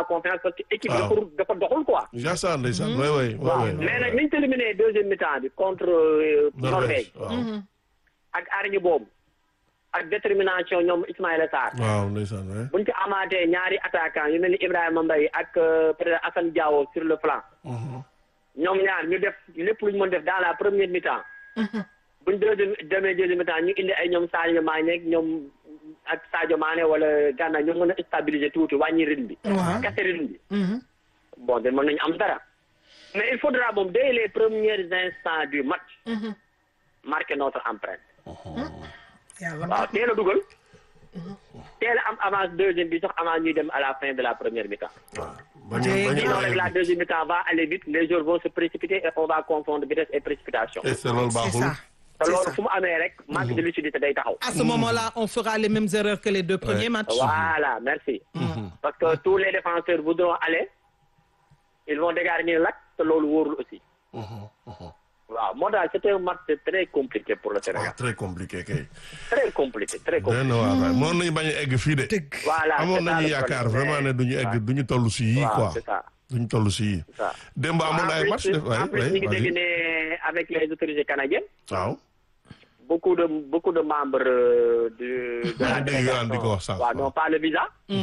confiance parce que équipe waaw. dafa dafa doxul quoi. Jassa ndeysaan oui oui oui waaw oui. mais nag ni ñu éliminé deuxième mi-temps bi contre euh, Norvège waaw ak arñi boobu ak détermination ñoom Ismaïla Sarr waaw ndeysaan oui. buñ ci amaatee ñaari attaquant yu mel ni Ibrahima Mbaye ak euh, peut-être Assane Diao sur le flanc ñoom ñaar ñu def lépp lu ñu mën def dans la première mi-temps buñ deuxième demee deuxième mi-temps ñu indi ay ñoom Sadio Mané ak ñoom ak Sadio Mané wala Gana ñu mën a stabiliser tuuti wàññi rythme bi Waaw. kase rythme bi bon de mën nañu am dara mais il faudra moom dès les premiers instants du match marquer notre empreinte yàlla waaw teel a dugal teel a am avance deuxième bi sax avant ñuy dem à la fin de la première mi-temps waaw bañ a bañ sinon a rek la deuxième mi-temps va aller vite les joueurs vont se précipiter et on va confondre vitesse et précipitation et c'est loolu c'est baaxul. ça te c'est loolu ça fu mu amee rek manque de lucidité day taxaw à ce moment-là on fera les mêmes erreurs que les deux premiers matchs voilà merci parce que tous les défenseurs voudront aller ils vont dégarnir l'axe te loolu wóorul aussi waaw moo daal c'était un match très compliqué pour le waaw Sénégal très compliqué kay. très compliqué très doy compliqué na waar waay mënoon nañu bañ a egg fii de. dëgg voilà amoon c'est ça nañu le yaakaar problème. vraiment ne duñu egg duñu toll si yii waaw quoi c'est ça duñu toll si yii. c'est ça démb amoon ay en match plus, def en plus waay ñu ngi waay dégg ne avec les autorités canadiennes waaw. beaucoup de beaucoup de membres euh, de de maa la ngi dégg Yohane di ko wax délégation sànq. waaw n'ont pas le visa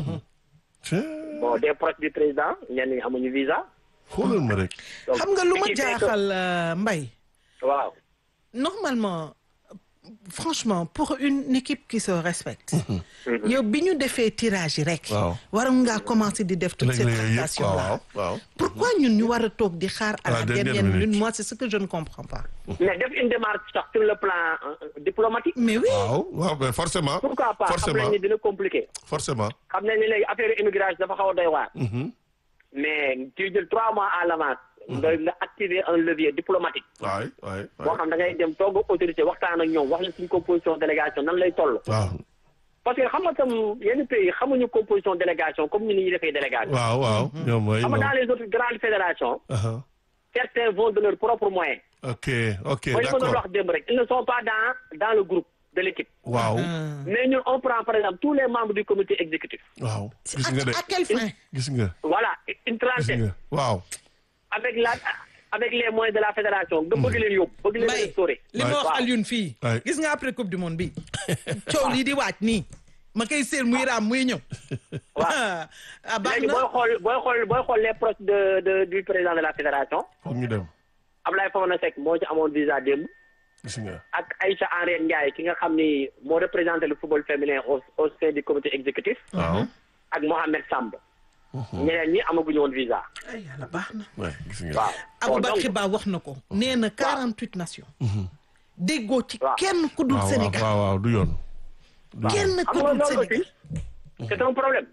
Tiens, bon des proches du président ñenn ñi amuñu visa xoolal ma rek. donc xam nga lu ma ce qui fait que- jaaxal euh, Mbaye waaw normalement franchement pour une équipe qui se respecte yow bi ñu defee tirage yi rek Waaw. waroon ngaa commencer di def toute léegi cette yooyu yëpp prestation quoi là waaw waaw. pourquoi ñun ñu war a toog di xaar à À la la dernière dernière minute minute. moi c'est ce que je ne comprends pas mais def une démarche sax sur le plan euh, diplomatique mais oui waaw waaw mais forcément. pourquoi pas xam forcément nañ ni dina compliqué forcément. xam nañ ni léegi affaire immigration dafa xaw a doy waar Mhm. mais tu jël trois mois à l'avance nga nga activer un levier diplomatique waay waay boo waay. xam da ngay dem toog ak autorité waxtaan ak ñoom wax leen suñu composition délégation nan lay toll waaw parce que xam nga tam yenn pays xamuñu composition délégation comme ñu ni ñuy defee délégation waaw waaw. ñoom mooy xam nga ñoom. dans les autres grandes fédérations Aha. certains vont de leurs propres moyens ok ok mooy li ma doon d'accord wax démb rek ils ne sont pas dans dans le groupe de l'équipe waaw mais ñun on prend par exemple tous les membres du comité exécutif waaw. C'est gis nga de à, à quelle fin gis nga voilà une gis trentaine nga waaw. avec la avec les moyens de la fédération nga bëgg leen yóbbu bëgg leen Mbaye restaurer li ma wax waaw. Alioune fii Ouais. gis nga après coupe du monde bi coow lii di waaj nii ma koy seen muy raam muy ñëw Waaw. ah baax léegi na booy xool booy xool booy xool les proches de de du président de la fédération foog ñu dem Ablaye Fofana Seck moo ci amoon visa démb gis nga. ak Aïcha Henriette Ndiaye ki nga xam ni moo représenté le football féminin au au sein du comité exécutif waaw. ak Mohamed Samb ñeneen ñi amaguñu woon visa ay yàlla baax na waay gis nga. waaw bon donc Aboubacry Ba wax na ko nee na 48 nations déggoo ci Waaw. kenn ku dul waaw waaw Sénégal waaw waaw du yoon. kenn xam ku nga dul loolu Sénégal aussi c'est un problème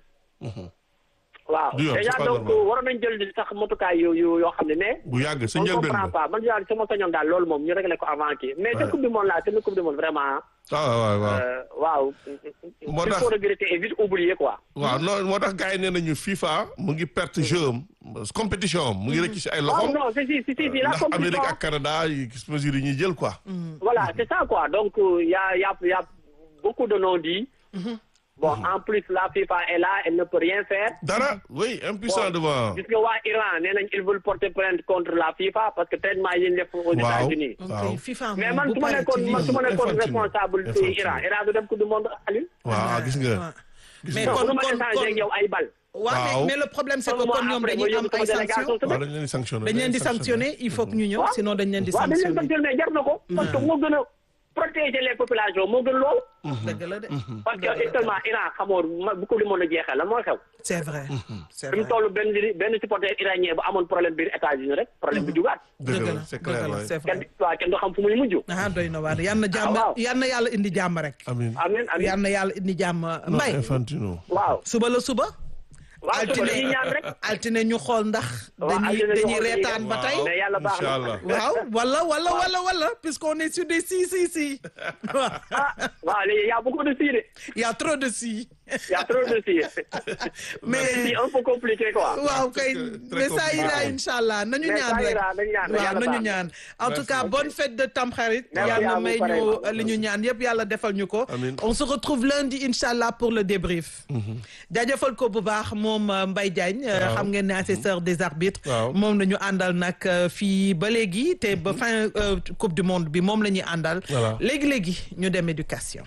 waaw Du yoon, déjà c'est pas donc normal. waroon nañ jël sax motukaay yu yu yoo xam ne mais bu yàgg sa on njëlbeen comprend ba. pas man daal sama sañoon daal loolu moom ñu réglé ko avant kii mais Ouais. cette coupe du monde là c'est une coupe du monde vraiment ah waaw waaw. euh, waaw Moo il tax- faut regretter et vite oublier quoi waaw non moo tax gars yi nee nañu FIFA mu ngi perte jeu am compétition am mu ngi rëcc si ay waaw loxoom. non si si si si si la ndax Amérique compétition ak Canada yi mesures yi ñuy jël quoi. voilà c'est ça quoi donc euh, y a y a y a beaucoup de non-dits bon en plus la FIFA est là elle ne peut rien faire dara oui impuissant Bon, devant. gis nga waa Iran nee nañ ils veulent porter plainte contre la FIFA parce que traitement yi ñu def aux Waaw. États-Unis waaw ok FIFA mais moom man bu su ma paree nekkoon ci man su ma lii nekkoon Infantino. responsable ci Infantino. Iran Iran du dem coupe du monde Aliou waaw gis nga. waaw. gis mais nga. kon du ma kon échanger ak kon yow ay bal waaw mais Waaw. mais le problème c'est que Un mois kon ñoom après, dañuy ma am yóbbu ay sama délégation sanctions waaw dañ leen di sanctionné. dañ leen di sanctionner il faut que ñu ñëw sinon dañ leen di waaw dañ leen sanctionner sanctionné jar na ko parce que moo gën a protéger les populations moo gën lool dëgg la de parce que actuellement Iran xamoo ma bu coupe du monde jeexee la mooy xew c'est vrai c'est fi mu vrai toll benn benn supporter iranien bu amoon problème biir États-Unis rek problème bi jugaat dëgg la la c'est dëgg clair la waay. c'est kenn vrai waaw kenn du xam fu muy mujj ah doy na waar yal na jàmm waaw. yal na yàlla indi jàmm rek amiin. amiin amiin yal na yàlla indi jàmm non mbay Infantino. waaw suba la suba waaw suba dañuy ñaan rek altine ñu xool ndax Waaw, dañuy altine ñu dañuy xool reetaan ba tey mais yàlla baax na. Inch'Allah. waaw wala wala wala wala puisqu'on est sur des si si si ah waaw léegi y a beaucoup de si de il y a trop de si y a trop de filles. mais c'est un peu compliqué quoi. waaw kay très mais ça compliqué. ira incha allah nañu Mais ñaan ça rek ira, nañu ñaan, waaw yàlla nañu baax na. ñaan en tout Merci. cas bonne fête de Tamxarit Merci yàlla à vous, may ñu pareillement. li ñu ñaan yëpp yàlla defal ñu ko Amiin. on se retrouve lundi incha allah pour le débrief jaajëfal ko bu baax moom euh, Mbaye Diagne euh, Waaw. xam ngeen ne assesseur des arbitres Waaw. moom la ñu àndal nag euh, fii ba léegi te ba fin euh, coupe du monde bi moom la ñuy àndal Voilà. léegi-léegi ñu dem éducation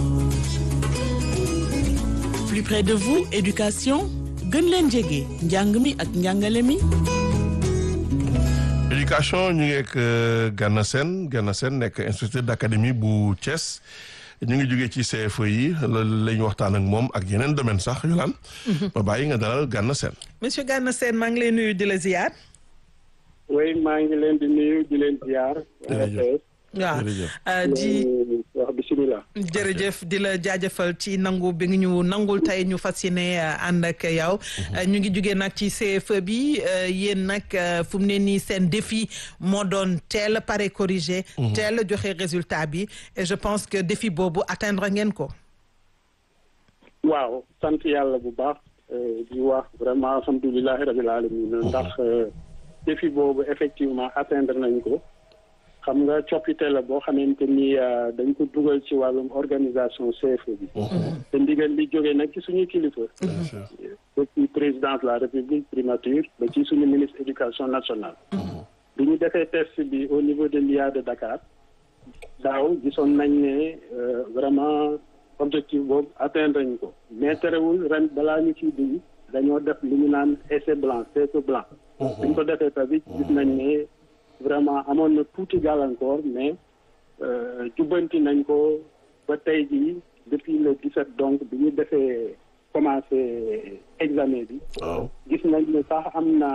plus près de vous éducation gën leen jege njàng mi ak njàngale mi éducation ñu ngi ak euh, Gana Sène Gana Sène nekk inspecteur d'académie bu Thiès ñu ngi jógee ci CFE yi loolu la ñu waxtaan ak moom ak yeneen domaine sax yu laan ba bàyyi nga dalal Gana Sène monsieur Gana Sène maa ngi lay nuyu di la ziar oui maa ngi leen di nuyu di leen ziar. Jërëjëf. waaw Jërëjëf. euh, di di wax bisimilah. jërëjëf di la jaajëfal ci nangu bi nga ñu nangul tey ñu fas yéene euh, ànd ak yow Euh, ñu ngi jugee nag ci CFE bi euh, yéen nag euh, fu mu ne nii seen défi moo doon teel a pare corrigé teel a joxe résultat bi et je pense que défi boobu atteindre ngeen ko waaw sant yàlla bu baax euh, di wax vraiment alhamdulilahi rabil alamin ndax euh, défi boobu effectivement atteindre nañ ko xam nga coppite la boo xamante ni euh, dañ ko dugal ci wàllum organisation CFE bi. te ndigal li jógee nag ci suñu kilifa. Bien sûr. depuis président de la république primature ba ci suñu ministre éducation nationale. bi ñu defee test bi au niveau de l'IA de Dakar daaw gisoon nañ ne euh, vraiment objectif boobu atteindre nañ ko mais terewul ren balaa ñu ciy dugg dañoo def li ñu naan essai blanc CFE blanc. bi ñu ko defee tamit gis nañ ne vraiment amoon na tuuti gàllankoor mais euh, jubbanti nañ ko ba tey jii depuis le 17 donc bi ñu defee commencé examen bi. waaw gis nañ ne sax am na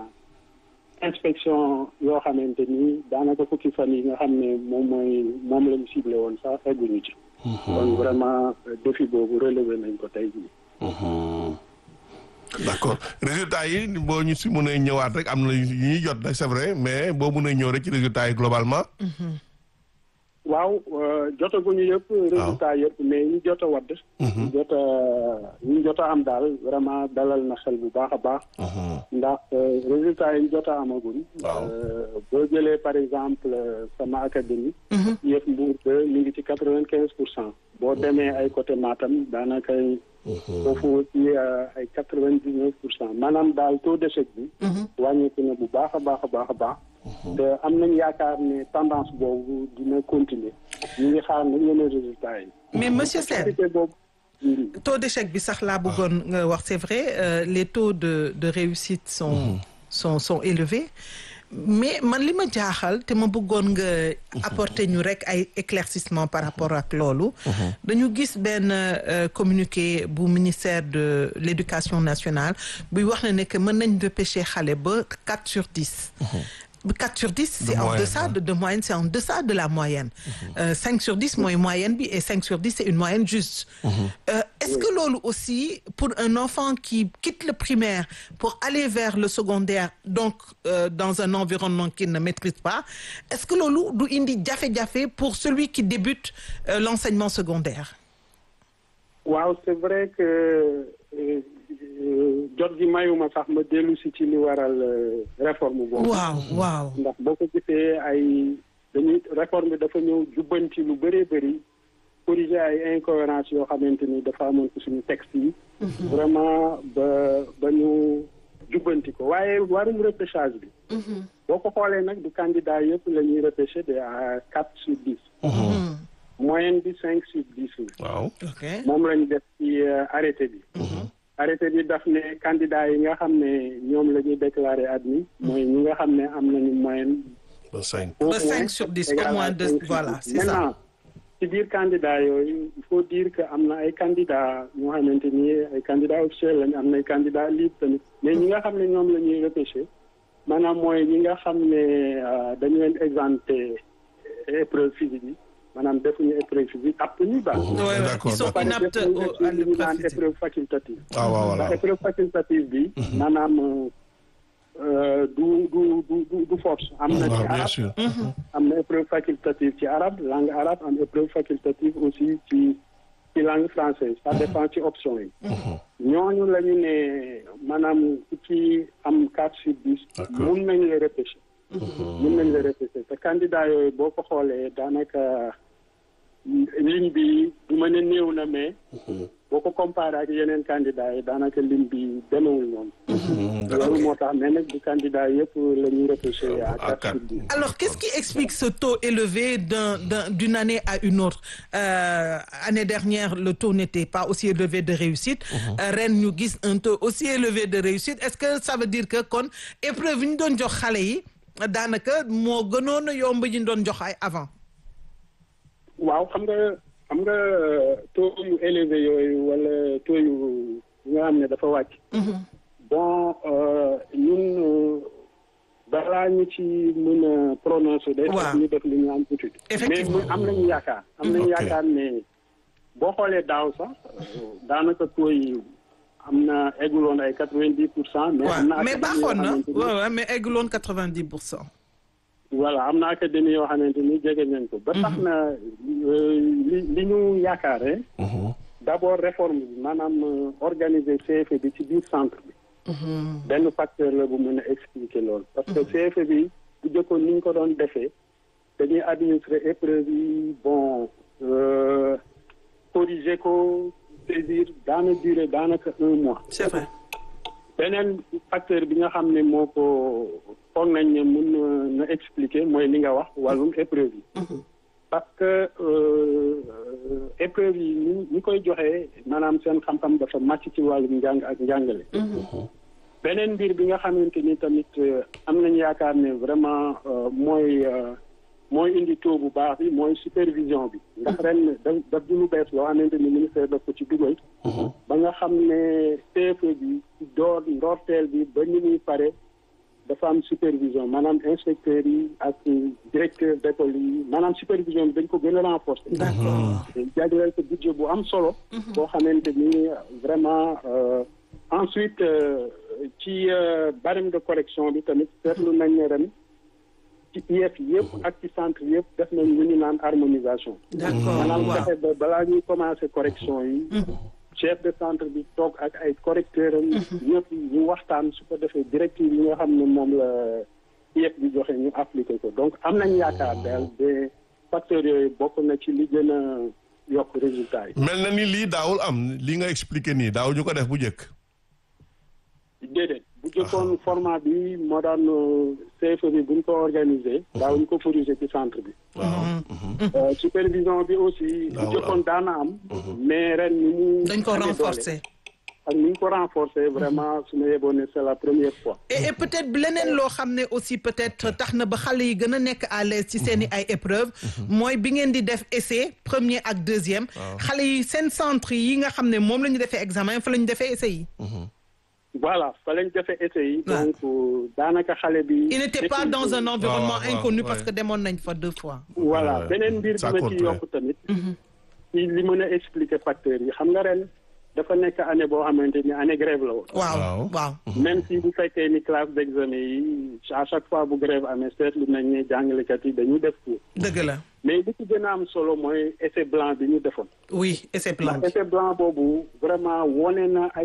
inspection yoo xamante ni daanaka fukki fan yi nga xam ne moom mooy moom lañu ciblé woon sax egguñu ci. kon vraiment euh, défi boobu relevé nañ ko tey jii. d'accord résultat yi boo ñu si mënee ñëwaat rek am na yu ñuy jot nag c'est vrai mais boo mënee ñëw rek ci résultat yi globalement waaw euh, jotaguñu yëpp. résultat yëpp mais ñu jot a wadd. ñu jot a ñu jot a am daal vraiment dalal na xel bu baax a baax. ndax euh, résultat yi ñu jot a amagul. Waaw. euh, boo jëlee par exemple euh, sama académie. yëpp Mbour de mi ngi ci quatre vingt quinze pour cent. boo demee ay côté Matam daanaka foofu aussi euh, ay quatre vingt dix neuf pour cent maanaam daal taux d'échec bi. wàññeeku na bu baax a baax a baax a baax. te am nañ yaakaar ne tendance boobu dina continuer ñu ngi xaar nag yeneen résultats yi. mais monsieur Sène qualité boobu. Mhm. taux d'échec bi sax laa bëggoon nga wax c'est vrai euh, les taux de de réussite sont sont sont élevés mais man li ma jaaxal te ma bëggoon nga apporter ñu rek ay éclaircissement par rapport ak loolu dañu gis benn euh, communiqué bu ministère de l'éducation nationale buy wax ne ne que mën nañ repêcher xale ba 4 sur 10 4 sur 10 c'est en moyenne, deçà hein. de, de moyenne c'est en deçà de la moyenne Euh, 5 sur 10 mooy moyenne bi et 5 sur 10 c'est une moyenne juste Euh, est-ce que loolu aussi pour un enfant qui quitte le primaire pour aller vers le secondaire donc euh, dans un environnement qu'il ne maîtrise pas est-ce que loolu du indi jafe-jafe pour celui qui débute euh, l'enseignement secondaire waaw c'est vrai que euh, euh, jot gi mayuma sax ma dellu si ci li waral euh, réforme boobu. waaw waaw ndax boo ko gisee ay dañuy réforme bi dafa ñëw jubbanti lu bëree bëri corriger ay incohérences yoo xamante ni dafa amoon ci suñu texte yi. vraiment ba ba ñu jubbanti ko waaye warum repêchage bi. boo ko xoolee nag du candidat yëpp la ñuy repêcher de à quatre sur dix. moyenne bi cinq sur dix la. waaw ok moom lañ def ci euh, arrêté bi. arrêté bi daf ne candidat yi nga xam ne ñoom la ñuy déclarer admis. mooy ñi nga xam ne am nañu moyenne. ba cinq au Ba cinq moins sur dix, égal au moins à deux, cinq sur voilà, dix. c'est ça. Maintenant, ci biir candidat yooyu il faut dire que am na ay candidats ñoo xamante ni ay candidats officiels lañu am na ay candidats libres tamit mais ñi nga xam ne ñoom la ñuy repêcher maanaam mooy ñi nga xam ne euh, dañu leen exempté épreuve physique yi maanaam defuñu épreuve physique apte ñu baax. Ouais, ouais, D'accord, ils sont d'accord. inaptes au- à li ñu l'épreuve naan physique. épreuve facultative. ah waaw voilà ndax épreuve facultative bi. maanaam euh, du du du du du force. am na ci waaw bien arab sûr am na épreuve facultative ci arabe langue arabe am épreuve facultative aussi ci ci langue française ça dépend ci option yi ñooñu la ñu ne maanaam ku ci am quatre sur dix D'accord. mun nañ la repêché mun nañ la repêché te candidat yooyu boo ko xoolee daanaka ligne bi du ma ne néew na mais boo ko comparé ak yeneen candidat yi daanaka ligne bi demewul noonu loolu moo tax mais nag du candidat yëpp la ñuy repêché à À quatre quatre. sur dix Alors, qu'est-ce qui explique ce taux élevé d'un- d'un- d'une année à une autre Euh, Année dernière, le taux n'était pas aussi élevé de réussite. Euh, ren ñu gis un taux aussi élevé de réussite. Est-ce que ça veut dire que kon épreuve yi ñu doon jox xale yi daanaka moo gënoon a yomb yi ñu doon jox ay avant. waaw xam nga xam nga taux yu élevé yooyu wala taux yu yi nga xam ne dafa wàcc. bon euh, ñun euh, balaa ñu ci mën a prononcer. day Waaw. fekk ñu def li ñu am étude. Effectivement. mais mu- am nañu yaakaar. am nañu Ok. yaakaar ne boo xoolee daaw sax euh, daanaka taux yi am na egguloon ay quatre vingt dix pour cent. mais am na waaw mais académie yoo baaxoon na xamante ni- waaw waaw mais egguloon quatre-vingt-dix pour cent. voilà am na académie yoo xamante ni jege nañ ko. ba tax na euh, li li ñu yaakaare. d'abord réforme bi maanaam euh, organiser CFE bi ci biir centre bi. benn facteur la bu mën a expliquer loolu. parce que CFE bi bu jëkkoon ni ñu ko doon defee dañuy administrer épreuve yi bon euh, corriger ko saisir daana durer daanaka un mois. C'est vrai. beneen facteur bi nga xam ne moo ko foog nañ ne mun na na expliquer mooy li nga wax wàllum épreuve yi. parce que euh, euh, épreuve yi ni ñi koy joxee maanaam seen xam-xam dafa màcc ci wàllum njàng ak njàngale. beneen mbir bi nga xamante ni tamit euh, am nañ yaakaar ne vraiment euh, mooy euh, mooy indi taux bu baax bi mooy supervision bi. ndax ren da daf di lu bees loo xamante ni ministère daf ko ci dugal. ba nga xam ne CFE bi door ndorteel bi ba ni muy pare dafa am supervision maanaam inspecteurs yi ak directeur d'école yi maanaam supervision bi dañ ko gën a renforcer. D'accord. jagleel ko budget bu am solo. boo xamante ni vraiment euh, ensuite euh, ci euh, barème de correction bi tamit seetlu nañ ne ren ci IEF yëpp ak ci centre yëpp def nañ lu ñu naan harmonisation. D'accord maanaam waaw. fexe ba balaa ñuy commencer correction yi. chef de centre bi toog ak ay correcteurs am. ñëpp ñu waxtaan su ko defee directive yi nga xam ne moom la IEF bi joxe ñu appliquer ko donc am nañ yaakaar daal de facteurs yooyu bokk na ci li gën a yokk résultat yi. mel na ni lii daawul am li nga expliqué nii daaw ñu ko def bu njëkk. déedéet bu jëkkoon format bi moo daan CFE bi buñ ko organisé. daawuñ ko corriger ci centre bi. Euh, supervision bi aussi. bu Daawul jëkkoon daana am. mais ren ni mu. dañ ko amee doole renforcer. ak ni ñu ko renforcer vraiment su ma yeboon ne c'est la première fois. et et peut-être leneen loo xam ne aussi peut-être tax na ba xale yi gën a nekk à l'aise ci seen i ay épreuves mooy bi ngeen di def essai premier ak deuxième xale yi seen centre yi nga xam ne moom la ñu defee examen fa la ñu defee essai yi voilà fa lañ defee essai yi. Ouais. donc euh, daanaka xale bi. il n'était pas dans un environnement waaw, inconnu ouais. parce que demoon nañ fa deux fois voilà Ouais, beneen mbir ça bi ma compte, ci ouais. yokk tamit. ci li mën a expliquer facteurs yi xam nga ren dafa nekk année boo xamante ni année grève la woon. waaw Waaw. waaw même si bu fekkee ni classe d'examen yi à chaque fois bu grève amee seetlu nañ ne jàngalekat yi dañuy def cours dëgg la mais li ci gën a am solo mooy essai blanc bi ñu defoon. oui essai plan ndax essai blanc boobu vraiment wone na ay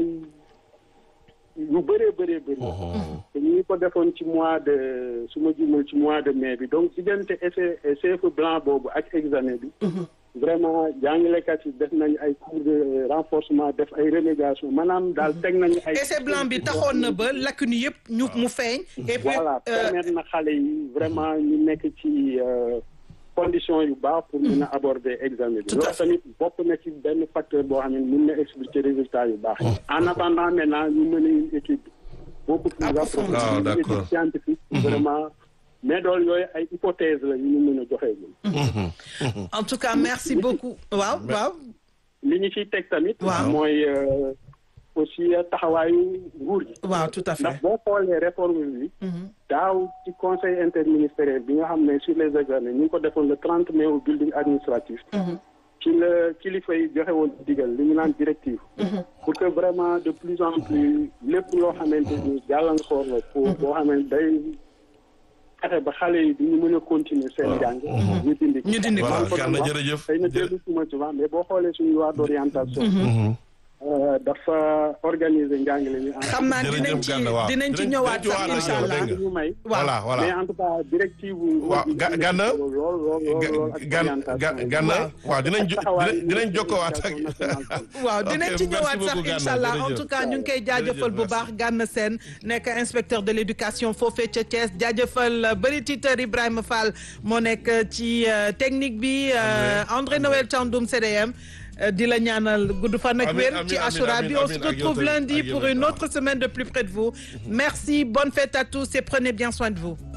yu bëree bëree bëri. te ñu ngi ko defoon ci mois de su ma jumul ci mois de mai bi donc diggante essai CFE blanc boobu ak examen bi. vraiment jàngalekat yi def nañu ay cours de renforcement def ay remédiation maanaam daal teg nañu ay. essai blanc bi taxoon na ba lacune yëpp ñu mu feeñ et puis voilà euh, permettre na xale yi vraiment ñu nekk ci euh, conditions yu baax pour mun a aborder examen bi Tout à loolu tamit bokk na ci benn facteur boo xam ne mun na expliquer résultat yu baax en attendant maintenant ñu mën a une étude beaucoup plus Approfondie. approfondie Ah, une d'accord. étude scientifique vraiment mais dool yooyu ay hypothèse la yu ñu mën a joxeegul en tout cas merci beaucoup waaw waaw li ñu ciy teg tamit Waaw. mooy euh, aussi taxawaayu nguur gi waaw tout à ndax fait boo xoolee réforme bi daaw ci conseil interministériel bi nga xam ne sur les examens ñu ngi ko defoon le trente mai au building administratif ci la kilifa yi joxe woon digal li ñu naan directive pour que vraiment de plus en plus lépp loo xamante ni gàllankoor la pour boo xamante day fexe ba xale yi duñu mën a continuer seen jàng ñu dindi ko Ñu dindi ko. Voilà, Kon Gana, wax, jërëjëf. xëy na Jërë- déglu suma souvent mais boo xoolee suñu loi d'orientation euh, dafa organiser njàngale mi en xam naa Jërëjëf dinañ ci Gana, waaw. dinañ ci Dinañ- ñëwaat dinañ ci sax ñëwaat incha ak yow, allah dégg nga. ñu may voilà voilà mais en tout cas directive waaw Ga- Gana lool lool lool lool ak gan orientation gan yi. Gana waaw dinañ jo- taxawaay dinañ dinañ jokkowaat ak éducation nationale. waaw Ok, dinañ ci merci ñëwaat sax beaucoup, Gana, incha allah en jërëjëf. tout cas ñu ngi koy jaajëfal Jërëjëf, bu merci. baax Gana Sène nekk inspecteur de l' éducation foofee ca Thiès jaajëfal bëri titeur Ibrahima Fall moo nekk ci euh, technique bi euh, André Noël Thiandoum CDM euh, di la ñaanal gudd fan ak Amiin, wér amiin, ci amiin, Achoura bi amiin, on se amiin, ak yow retrouve tamit, lundi ak yow pour tamit, une waaw. autre semaine de plus près de vous merci bonne fête à tous et prenez bien soin de vous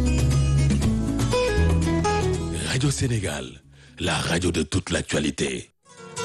Radio Sénégal, la radio de toute l'actualité.